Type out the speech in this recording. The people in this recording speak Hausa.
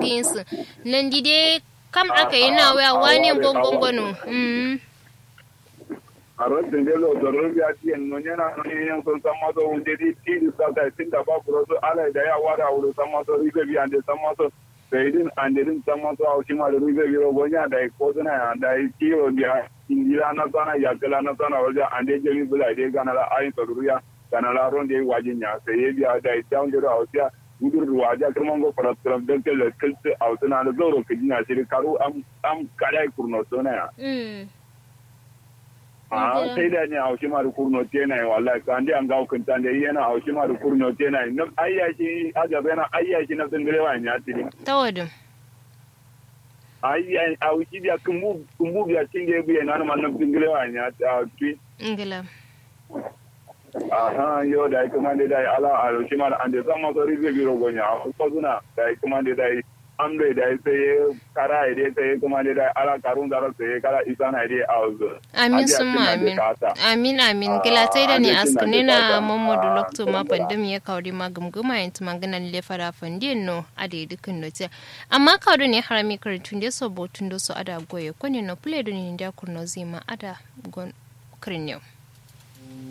kin su nan di dai kam aka yi na waya wani gongongono mm a rasin da lo da rubi a tiyan no yana no ne yan son san maso wunde di ti di sa ta tin da ba buro so ala da ya wada wuro san maso ribe bi ande san maso sai din ande din san maso a shi ma da ribe bi ro gonya da ko suna ya da ti ro biya indira na sana ya kala na sana wajen ande jemi bula de gana la ayin to ruya gana la ron de wajin ya sai biya da ita on jiro a wasiya gudur waja kuma go para tram den ke le kilte a tuna da zoro ke jina shi karu am am kadai kurno so na ya mm a sai da ne a shi ma da kurno te na wallahi ka ande an ga kun tan da yana a shi ma da kurno te na nan ayyashi a gaba na ayyashi na sun girewa ya tiri tawadum ayyan a wuci biya kumbu kumbu biya cinge biya na man nan sun girewa ya ta twi ingila aha yo da kuma da dai ala a shi ma da ande san ma so ribe biro gonya ko suna da kuma da dai amre da sai kara ide sai kuma da dai ala karun da sai kara isana ide a uzo amin summa amin amin amin gila tai da ni askune na mamodu lokto ma pandem ya kawri ma gumguma yin tumangana le fara fandin no ade dukan no te amma kawdo ne harami karantun da so botun do so ada goye kone no play do ni da kurno zima ada gon krinyo